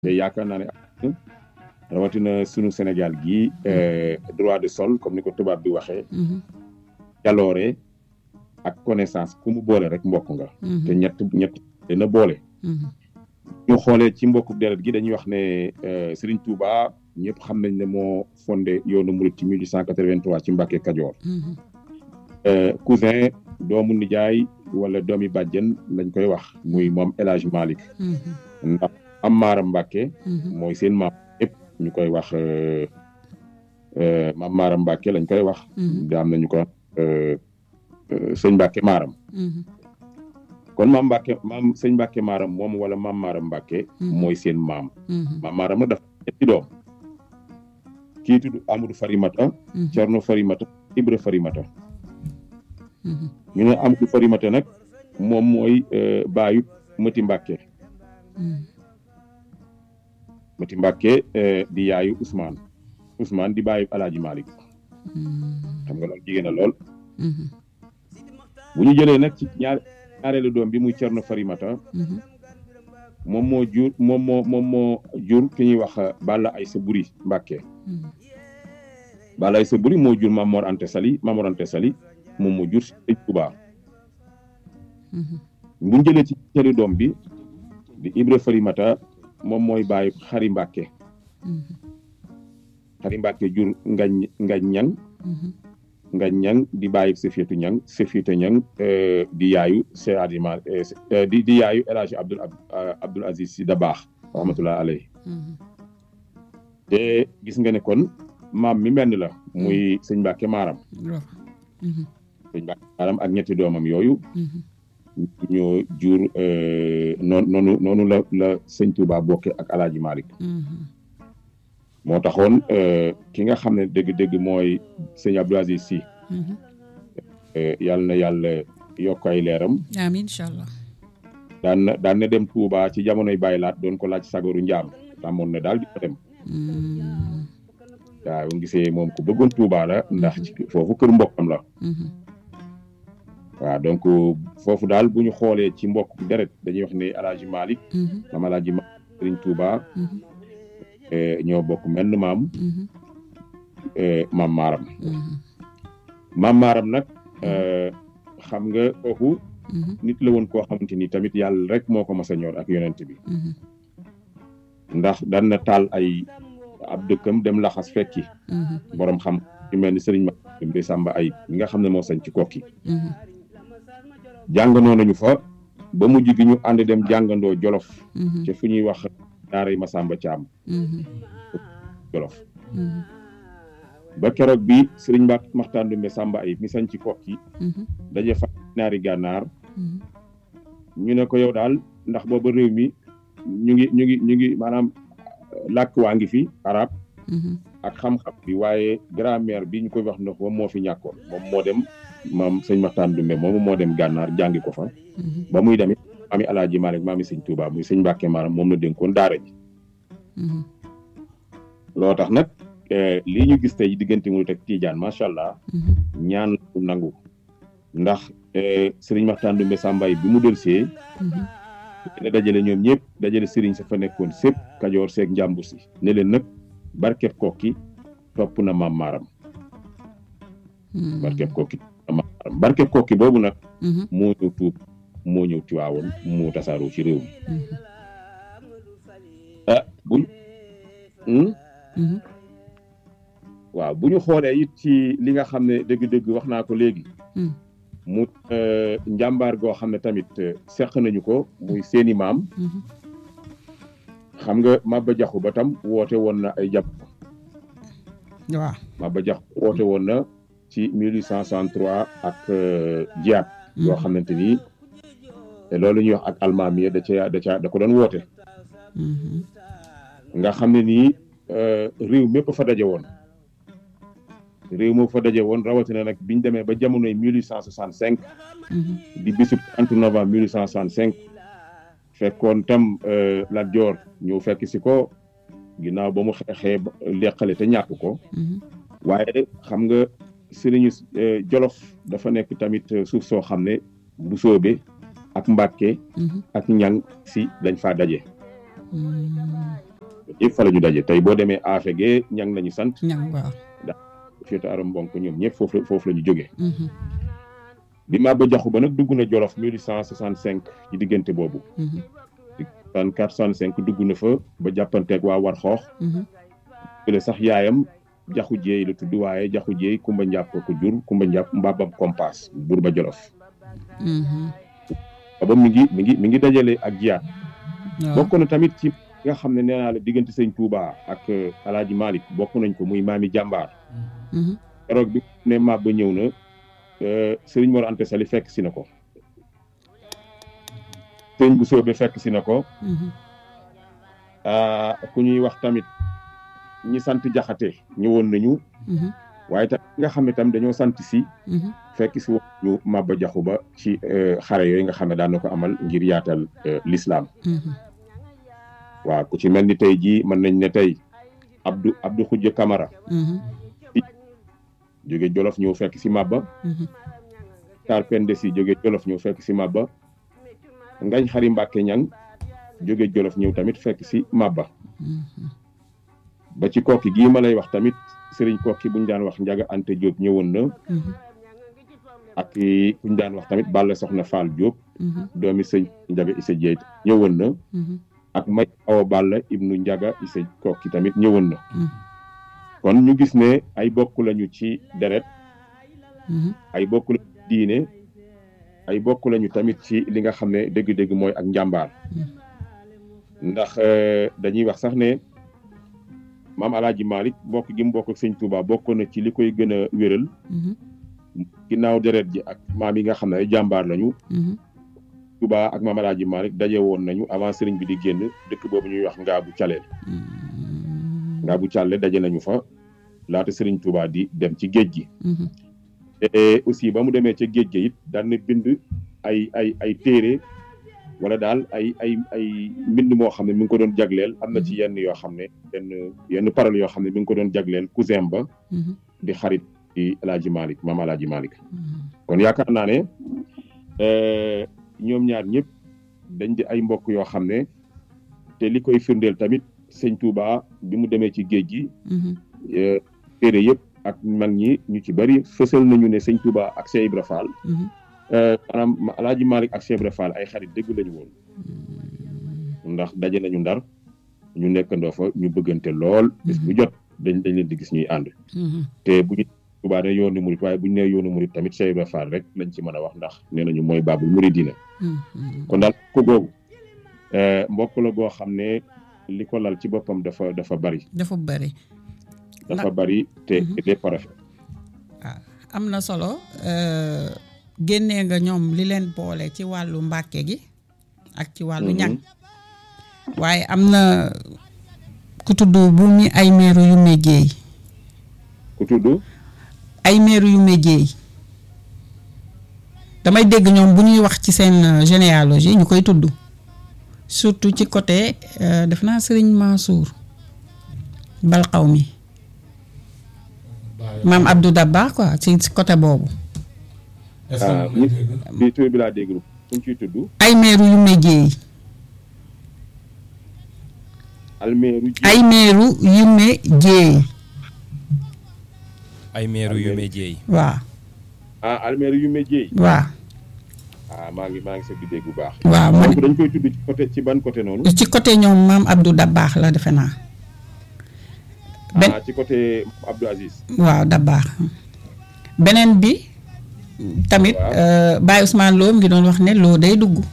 te yaakaar naa ne rawatina sunu Sénégal gii droit de sol comme ni ko tubaab bi waxee. jaloore ak connaissance ku mu boole rek mbokk nga. te ñett ñett dina boole. ñu xoolee ci mbokku deret gi dañuy wax ne Serigne Touba ñëpp xam nañ ne moo fondé yoonu Murit ci 1883 ci Mbàkke Kajoor. cousin doomu nijaay wala doomi bàjjen lañ koy wax muy moom El Hadj Malick. ndax am Maaram Mbàkke mooy seen maam yëpp ñu koy wax maam Maaram Mbàkke lañ koy wax. da am nañu ko sëñ Mbàkke Maaram. kon maam Mbàkke maam sëñ Mbàkke Maaram moom wala maam Maaram Mbàkke mooy seen maam. maam Maaram nag dafa ñetti doom. kii tudd Amadou Farimata. Cerno Farimata Ibra Farimata. ñu ne Amadou Farimata nag moom mooy baayu Mati Mbàkke. Mati Mbàkke di yaayu Ousmane Ousmane di baayu Alaaji Malick xam nga loolu jigéen na lool. bu ñu jëlee nag ci ñaar ñaareelu doom bi muy Cerno Farimata. moom moo jur moom moo moom moo jur ki ñuy wax Balla Aysa Buri Mbàkke Balla Aysa Buri moo jur Mamor Ante Sali Mamor Ante Sali moom moo jur Sëñ Tuubaa bu ñu jëlee ci ñaareelu doom bi di Ibra Farimata moom mooy bàyyi Xari Mbàkke Xari Mbàkke jur ngañ ngañ ñang ngañ ñang di bàyyi Sefietu ñang Sefietu ñang di yaayu Cheikh Adima di di yaayu El Hadj Abdoul Abdoul Aziz Si Dabaax rahmatullah alayhi te gis nga ne kon maam mi benn la muy sëñ Mbàkke Maaram sëñ Mbàkke Maaram ak ñetti doomam yooyu ñoo jur noonu noonu noonu la la sëñ Touba bokke ak Alaaji Malick moo taxoon ki nga xam ne dëgg-dëgg mooy sëñ Abdou Aziz Sy yàlla na yàlla yokk ay leeram amiin incha allah daan na daan na dem Touba ci jamonoy Baye Laat doon ko laaj sagaru njaam tàmmoon na daal di ko dem waaw gisee moom ku bëggoon Touba la ndax ci foofu kër mbokkam la waaw donc foofu daal bu ñu xoolee ci mbokk deret dañuy wax ne Alaaji Malick maam Alaaji Malick Sëriñ Touba ñoo bokk menn maam maam maaram maam maaram nag xam nga kooku nit la woon koo xamante ni tamit yàlla rek moo ko mas a ñor ak yonent bi ndax daan na taal ay ab dëkkam dem laxas fekki borom xam yu mel ni sëriñ ma bi sàmba ay mi nga xam ne moo sañ ci kokki jàngandoo nañu fa ba mujj gi ñu ànd dem jàngandoo jolof ca fu ñuy wax daaray Masamba Caam jolof ba keroog bi sëriñ Mbàkke Maxtaan Dumbe Sàmba ay mi sañ ci kokki daje fa naari gànnaar ñu ne ko yow daal ndax booba réew mi ñu ngi ñu ngi ñu ngi maanaam làkk waa ngi fi arab ak xam-xam bi waaye grammaire bi ñu koy wax ndox moom moo fi ñàkkoon moom moo dem maam sëñ Maxtaan Dumbe moomu moo dem gànnaar jàngi ko fa ba muy demit maami Alaaji Maalik maami sëñ Tuubaa muy sëñ Mbàkke Maaram moom la dénkoon daara ji loo tax nag lii ñu gis tey diggante mu teg Tiijaan macha allah ñaan nangu ndax sëriñ Maxtaan Dumbe Sàmbaay bi mu delsee ne dajale ñoom ñëpp dajale sëriñ sa fa nekkoon sépp kajoor seeg njàmbur si ne leen nag barkeb kokki topp na maam maaram barkeb kokki maam maaram barkeb kokki boobu nag moo ñëw tuub moo ñëw tiwaawoon moo tasaaroo ci réew mi ah buñ waaw bu ñu xoolee it ci li nga xam ne dëgg-dëgg wax naa ko léegi mu njàmbaar goo xam ne tamit seq nañu ko muy seeni maam xam nga Maba Jaxu ba tam woote woon na ay jàpp waaw Maba Jaxu woote woon na ci 1863 ak jiyaat yoo xamante ni te loolu ñuy wax ak almaami da ca da ca da ko doon woote nga xam ne nii réew mépp fa daje woon réew moo fa daje woon rawatina nag biñ demee ba jamonoy 1865 di bisub 30 novembre 1865 fekkoon tam Lat Joor ñëw fekk si ko ginnaaw ba mu xeexee leqale te ñàkk ko waaye xam nga sëriñu Jolof dafa nekk tamit suuf soo xam ne bu soobe ak Mbàkke ak ñang si dañ faa daje yëpp fa la ñu daje tey boo demee AFG ñang nañu sant ñang waaw féete aram mbonk ñoom ñëpp foofu foofu la ñu jógee bi Maba Jaxu Ba nag dugg na Jolof 1865 ci diggante boobu 64 65 dugg na fa ba jàppanteeg waa war xoox le sax yaayam jaxu jeey la tudd waaye jaxu jeey kumba njàpp ko jur kumba njàpp mbabam kompas buur ba Jolof ba mi ngi mi ngi mi ngi dajale ak jiyaat bokk na tamit ci nga xam ne nee naa la diggante sëñ Touba ak alaaji Malick bokk nañ ko muy maami jàmbaar keroog bi ne Maba ñëw na sëriñ Mor Anta Sali fekk si na ko sëriñ bu soobe fekk si na ko ku ñuy wax tamit ñi sant jaxate ñëwoon nañu waaye tam nga xam ne tam dañoo sant si fekk si woon ñu Maba Jaxu Ba ci xare yooyu nga xam ne daan na ko amal ngir yaatal l'islam waaw ku ci mel ni tey jii mën nañ ne tey Abdou Abdou Xujja Kamara jóge Jolof ñëw fekk si Maba Tar Pende si jóge Jolof ñëw fekk si Maba Ngañ Xari Mbàkke Ñang jóge Jolof ñëw tamit fekk si Maba ba ci kokki gii ma lay wax tamit sëriñ kokki buñ daan wax Njaga Ante Diop ñëwoon na ak buñ daan wax tamit Balla Soxna Fall Diop doomi sëñ Njaga Isa Jeey ñëwoon na ak may awa Balla ibnu Njaga Isa kokki tamit ñëwoon na kon ñu gis ne ay bokk lañu ci deret ay bokk lañu diine ay bokk lañu tamit ci li nga xam ne dëgg-dëgg mooy ak njàmbaar ndax dañuy wax sax ne maam alaaji Malick bokk gi mu bokk ak sëñ Touba bokk na ci li koy gën a wéral ginnaaw deret ji ak maam yi nga xam ne ay jàmbaar lañu Touba ak maam alaaji Malick daje woon nañu avant sëriñ bi di génn dëkk boobu ñuy wax ngaabu caleel ngaabu càlle daje nañu fa laata sëriñ Touba di dem ci géej gi te aussi ba mu demee ca géej gi it daan na bind ay ay ay téere wala daal ay ay ay mbind moo xam ne mi ngi ko doon jagleel am na ci yenn yoo xam ne yenn yenn parole yoo xam ne mi ngi ko doon jagleel cousin ba di xarit di alaaji Malick maam alaaji Malick kon yaakaar naa ne ñoom ñaar ñëpp dañ di ay mbokk yoo xam ne te li koy firndeel tamit sëñ Touba bi mu demee ci géej gi téere yëpp ak mag ñi ñu ci bari fësal nañu ne sëñ Touba ak Cheikh Ibra Fall maanaam alaaji Malick ak Cheikh Ibra Fall ay xarit dëgg lañu woon ndax daje nañu ndar ñu nekkandoo fa ñu bëggante lool bis bu jot dañ dañ leen di gis ñuy ànd te bu ñu Touba ne yoonu murit waaye bu ñu nee yoonu murit tamit Cheikh Ibra Fall rek lañ ci mën a wax ndax nee nañu mooy baabul muridina kon daal ko googu mbokk la goo xam ne li ko lal ci boppam dafa dafa bari dafa bari dafa bari te lépp rafet waaw am na solo génnee nga ñoom li leen boole ci wàllu mbàkke gi ak ci wàllu ñang waaye am na ku tudd bu mi ay meeru yu méjeey ku tudd ay meeru yu méjeey damay dégg ñoom bu ñuy wax ci seen généalogie ñu koy tudd surtout ci côté def naa sëriñ Mansour bal xaw mi maam Abdou Dabba quoi ci côté boobu. ah bi tur bi laa dégg suñ ciy tudd. ay meeru yu méjeey. almeeru ay meeru yu méjeey. ay meeru yu méjeey. waaw. ah almeeru yu méjeey. waaw. ah maa ngi maa ngi sa dégg bu baax. waaw man dañ koy tudd ci côté ci ban côté noonu. ci côté ñoom maam Abdou Dabaax la defe naa. ah ci côté Abdou Aziz. waaw Dabaax beneen bi. tamit Baye Ousmane Lo ngi doon wax ne loo day dugg.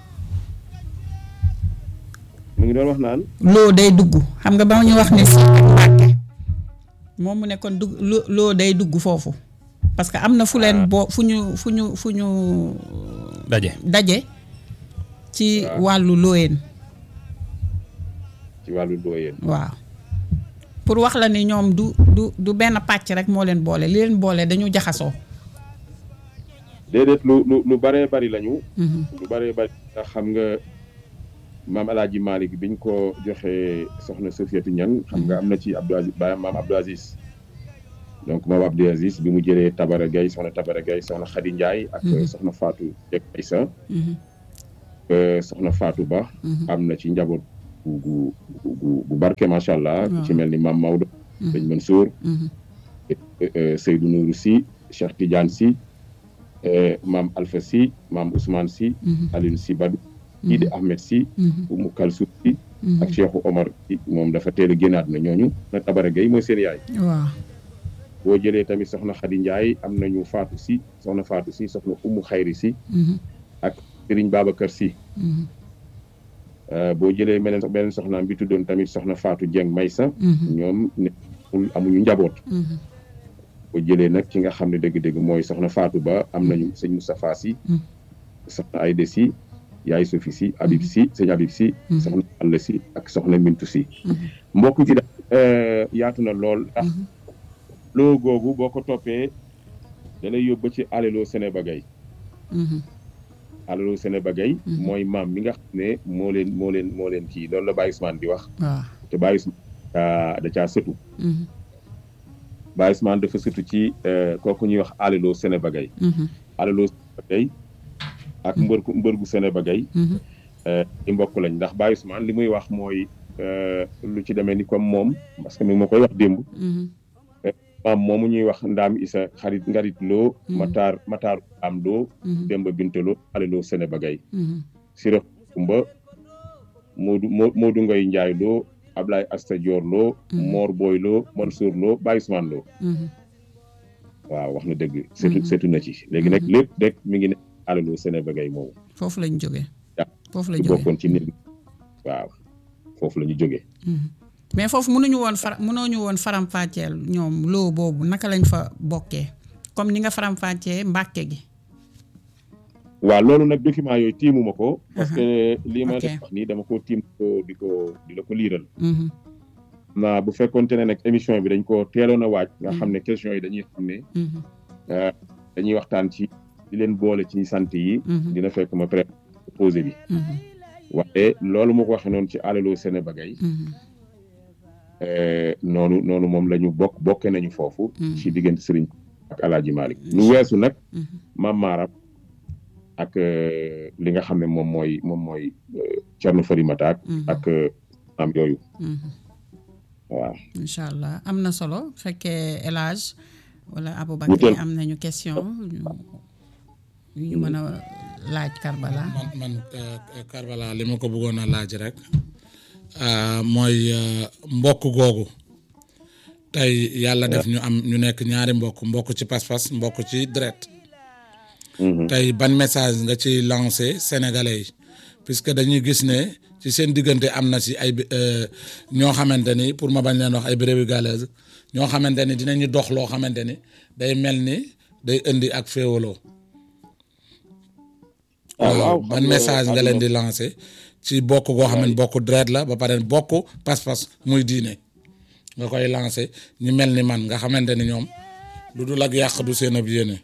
mu ngi doon wax naan. loo day dugg xam nga ba ñu wax ne si Mbàkke moom mu ne kon dugg loo day dugg foofu. parce que am na fu leen boo fu ñu fu ñu fu ñu. daje daje. ci wàllu looyeen. ci wàllu looyeen. waaw pour wax la ni ñoom du du du benn pàcc rek moo leen boole li leen boole dañu jaxasoo. déedéet lu lu lu baree bari lañu. lu baree bari ndax xam nga maam El Hadj Malick biñ ko joxee soxna Sofiatou Niang xam nga am na ci Abdou Aziz baayam maam Abdou Aziz. donc moom Abdou Aziz bi mu jëlee Tabara Gaye soxna Tabara Gaye soxna Khady Ndiaye. ak soxna Fatou Dieg Aïssa. soxna Fatou Ba. am na ci njaboot gu gu gu gu barke macha allah. ci mel ni maam Maodo. sëñ Mansour. Seydou Nourou Sy Cheikh Tidiane Sy maam Alpha Sy maam Ousmane Sy. Alioune Sy Badou. kii di Ahmed Sy. Oumou Kalsoum Sy. ak Cheikhou Omar Sy moom dafa teel a génnaat na ñooñu na Tabara Gueye mooy seen yaay. waaw. boo jëlee tamit soxna Khady Ndiaye am nañu Fatou Sy soxna Fatou Sy soxna Oumou Khayri Sy. ak Serigne Babacar Sy. boo jëlee beneen beneen soxnaam bi tuddoon tamit soxna Fatou Dieng Maysa. ñoom nekkul amuñu njaboot. boo jëlee nag ki nga xam ne dëgg-dëgg mooy soxna Fatou Ba am nañu sëñ Moustapha Sy. soxna Aïda Sy yaay Sophie Sy Habib Sy sëñ Habib Sy. soxna Alla Sy ak soxna Mintu Sy. mbokk ci daal yaatu na lool ndax loo googu boo ko toppee da lay yóbbu ci alelo Sénébagay. alelo Sénébagay. mooy maam mi nga xam ne moo leen moo leen moo leen kii loolu la Baye Ousmane di wax. waaw te Baye Ousmane da caa sëtu. Baye Ousmane dafa sëtu ci kooku ñuy wax alelo Sénébagay. alelo Sénébagay ak mbër ku mbër gu Sénébagay. di mbokk lañ ndax Baye Ousmane li muy wax mooy lu ci demee ni comme moom parce que mi ma koy wax démb. maam moomu ñuy wax ndaam isa xarit ngarit loo mataar mataar am loo demba bintaloo ale loo Sénébagay sira kumba moodu moodu ngay njaay loo ablaay asta joor loo moor booy loo mansour loo Baye Ousmane loo waaw wax na dëgg setu setu na ci léegi nag lépp rek mi ngi ne ale loo Sénébagay moomu foofu lañ jógee foofu la ci jógee bokkoon ci nit waaw foofu la ñu jógee mais foofu mënuñu woon fara mënooñu woon faram-fàcceel ñoom loo boobu naka lañ fa bokkee comme ni nga faram-fàccee mbàkke gi. waaw loolu nag document yooyu tiimuma ko. parce que lii ma ok. def wax nii dama ko tiim ko di ko di la ko liiral. naa bu fekkonte ne nag émission bi dañ ko teeloon a waaj. nga xam ne question yi dañuy xam ne euh, dañuy waxtaan ci di leen boole ci sant yi. dina fekk ma proposé bi. waaye loolu ma ko waxee noonu ci alaloo Sénébagay. Euh, noonu noonu moom la ñu bokk bokke nañu foofu. ci diggante Serigne ak El Hadj Malick lu weesu nag. maam Maaram ak euh, li nga xam ne moom mooy moom mooy euh, Thierno Farimata ak ak euh, am yooyu waaw. incha allah am na solo bu fekkee El Hadj wala Ñu Aboubacar teel- am nañu question yu ñu mën a laaj Karbala. man man euh, Karbala li ma ko bëggoon a laaj rek euh, mooy euh, mbokk googu tey yàlla def ñu am ñu nekk ñaari mbokk mbokk ci pas-pas mbokk ci deret Mhm. tey ban message nga ci lancé sénégalais yi puisque dañuy gis ne ci seen diggante am na si ay euh, ñoo xamante ni pour ma bañ leen wax ay brebis galeuses ñoo xamante ni dinañu dox loo xamante ni day mel ni day indi ak féewaloo ah waaw waaw xam ban nga message nga leen di àdduna- lancé ci bokk goo xam ne bokk deret la ba pare bokk pas-pas muy diine nga koy lancé ñu mel ni man nga xamante ni ñoom lu dul ak yàq du seen ab yéene.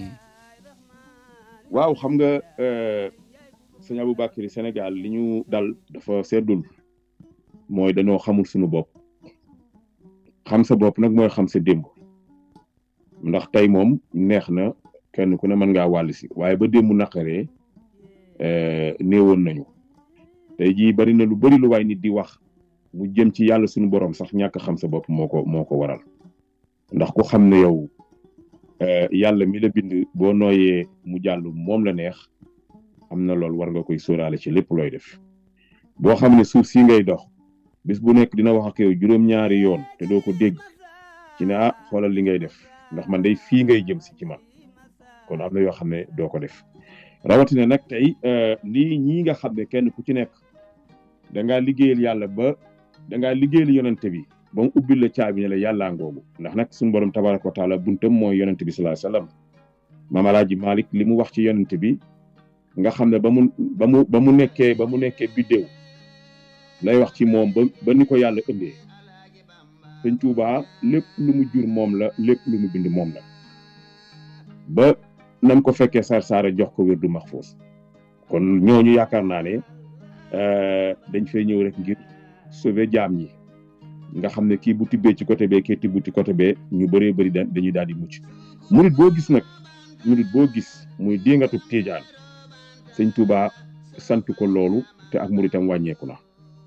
waaw xam nga euh, sëñ Aboubacry Sénégal li ñu dal dafa seddul mooy dañoo xamul suñu bopp xam sa bopp nag mooy xam sa démb ndax tey moom neex na kenn ku ne mën ngaa wàll si waaye ba démb naqaree euh, néewoon nañu tey jii bari na lu bari lu waay nit di wax mu jëm ci yàlla suñu borom sax ñàkk xam sa bopp moo ko moo ko waral ndax ku xam ne yow euh, yàlla mi la bind boo nooyee mu jàll moom la neex am na loolu war nga koy sóoraale ci lépp looy def boo xam ne suuf si ngay dox bis bu nekk dina wax ak yow juróom-ñaari yoon te doo ko dégg ci ne ah xoolal li ngay def ndax man day fii ngay jëm si ci man kon am na yoo xam ne doo ko def rawatina nag tey euh, lii ñii nga xam ne kenn ku ci nekk da ngaa liggéeyal yàlla ba da ngaa liggéeyal yonante bi ba mu ubbil la caabi ne la yàllaa ngoogu ndax nag suñu borom tabaraka wa taala buntam mooy yonante bi sallallahu alayhi wasallam maam alaaji Malick li mu wax ci yonante bi nga xam ne ba mu ba mu ba mu nekkee ba mu nekkee biddéew lay wax ci moom ba ba ni ko yàlla ëndee sëñ Tuubaa lépp lu mu jur moom la lépp lu mu bind moom la ba nam ko fekkee sar saara jox ko wérdu maxfuus kon ñooñu yaakaar naa ne euh, dañ fay ñëw rek ngir sauver jaam ñi nga xam ne kii bu tibbee ci côté bee kii tibbu ci côté bee ñu bëree bëri da dañuy daal di mucc murit boo gis nag murit boo gis muy déngatu tiijaan sëñ Touba sant ko loolu te ak muritam wàññeeku na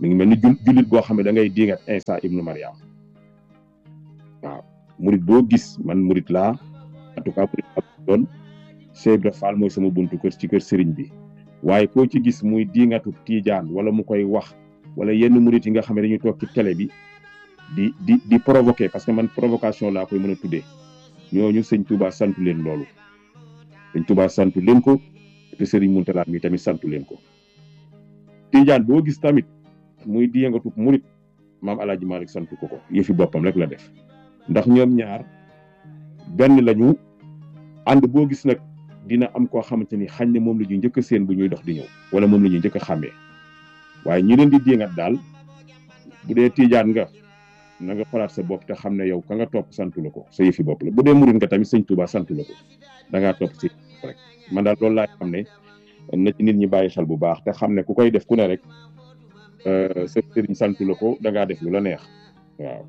mi ngi mel ni jul jullit boo xam ne da ngay diingat Isa ibnu Mariam waaw murit boo gis man murit laa en tout cas murit laa doon Cheikh Ibra Fall mooy sama buntu kër ci kër sëriñ bi waaye koo ci gis muy diingatu tiijaan wala mu koy wax wala yenn murit yi nga xam ne dañuy toog ci télé bi di di di provoquer parce que man provocation laa koy mën a tuddee ñooñu sëñ Touba santu leen loolu sëñ Touba santu leen ko te sëriñ Mountakha mi tamit santu leen ko tiijaan boo gis tamit muy diingatu murit maam El Hadj Malick santu ko ko yëfi boppam rek la def ndax ñoom ñaar benn lañu ànd boo gis nag dina am koo xamante ni xañ ne moom la ñuy njëkk a seen bu ñuy dox di ñëw wala moom la ñuy njëkk a xàmmee waaye ñi leen di diingat daal bu dee tiijaan nga na nga xolaat sa bopp te xam ne yow ka nga topp santu la ko sa yëfi bopp la bu dee murit nga tamit sëñ Touba santu la ko da ngaa topp si rek man daal loolu laa xam ne na ci nit ñi bàyyi xel bu baax te xam ne ku koy def ku ne rek sa sëriñ santu la ko da ngaa def lu la neex waaw.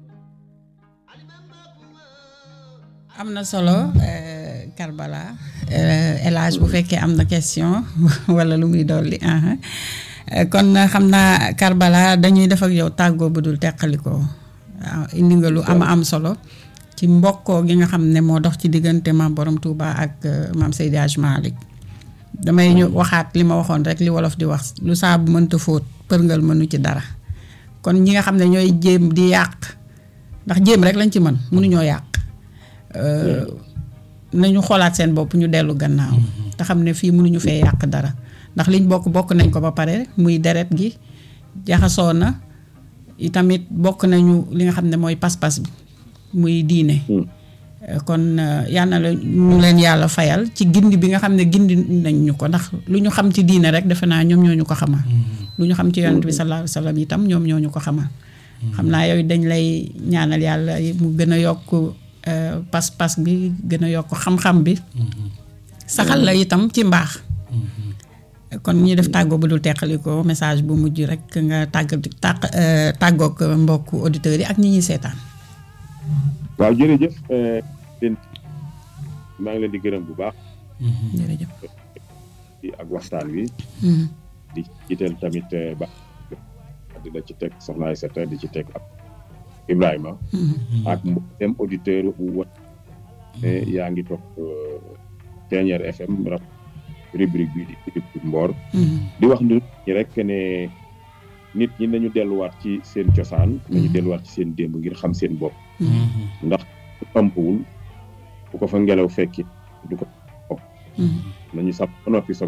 am na solo Karbala El Hadj bu fekkee am na question wala lu muy dolli kon xam naa Karbala dañuy def ak yow tàggoo bu dul teqalikoo waaw indi nga lu am am solo ci mbokkoo gi nga xam ne moo dox ci diggante maam Borom Touba ak maam Seydi Hadj Malick damay ñu waxaat li ma waxoon rek li wolof di wax lu saabu mënta fóot përngal mënu ci dara kon ñi nga xam ne ñooy jéem di yàq ndax jéem rek lañ ci mën mënuñoo yàq. nañu xoolaat seen bopp ñu dellu gannaaw te xam ne fii mënuñu fee yàq dara ndax liñ bokk bokk nañ ko ba pare muy deret gi jaxasoo na itamit bokk nañu li nga xam ne mooy pas-pas bi muy diine kon yal na la ñu leen yàlla fayal ci gindi bi nga xam ne gindi nañ ñu ko ndax lu ñu xam ci diine rek defe naa ñoom ñoo ñu ko xamal lu ñu xam ci yonent bi sallallahu alayhi wa sallam itam ñoom ñoo ñu ko xamal xam naa yooyu dañ lay ñaanal yàlla mu gën a yokk pas-pas bi gën a yokk xam-xam bi saxal la itam ci mbaax kon ñi def tàggoo bu dul teqaliko message bu mujj rek nga tàgg tàq tàggoog mbokk auditeurs yi ak ñi ñuy seetaan waaw jërëjëf leen maa ngi leen di gërëm bu baax jërëjëf ak waxtaan wi di jiital tamit ba di la ci teg soxna Aïssata di ci teg ak Ibrahima ak mboolem auditeur wa yaa ngi topp Thiéniere FM rap rubrique bi di rubrique Mboor di wax nit ñi rek ne nit ñi nañu delluwaat ci seen cosaan nañu delluwaat ci seen démb ngir xam seen bopp ndax ëmpwul bu ko fa ngelaw fekki du ko bopp nañu sax ba noppi soog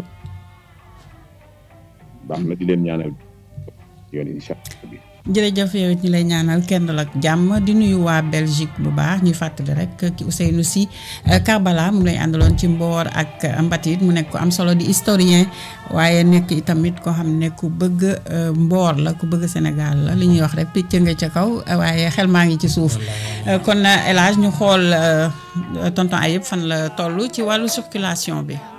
baax na di leen ñaanal yoon incha allah bi jërëjëf yow ñu lay ñaanal kenn ak jàmm di nuyu waa Belgique bu baax ñuy fàttali rek ki Ousseynou Sy Karbala mu lay àndaloon ci mboor ak mbatit mu nekk ko am solo di historien waaye nekk itamit koo xam ne ku bëgg mboor la ku bëgg Sénégal la li ñuy wax rek picc nga ca kaw waaye xel maa ngi ci suuf kon El Hadj ñu xool tonton Ayib fan la toll ci wàllu circulation bi.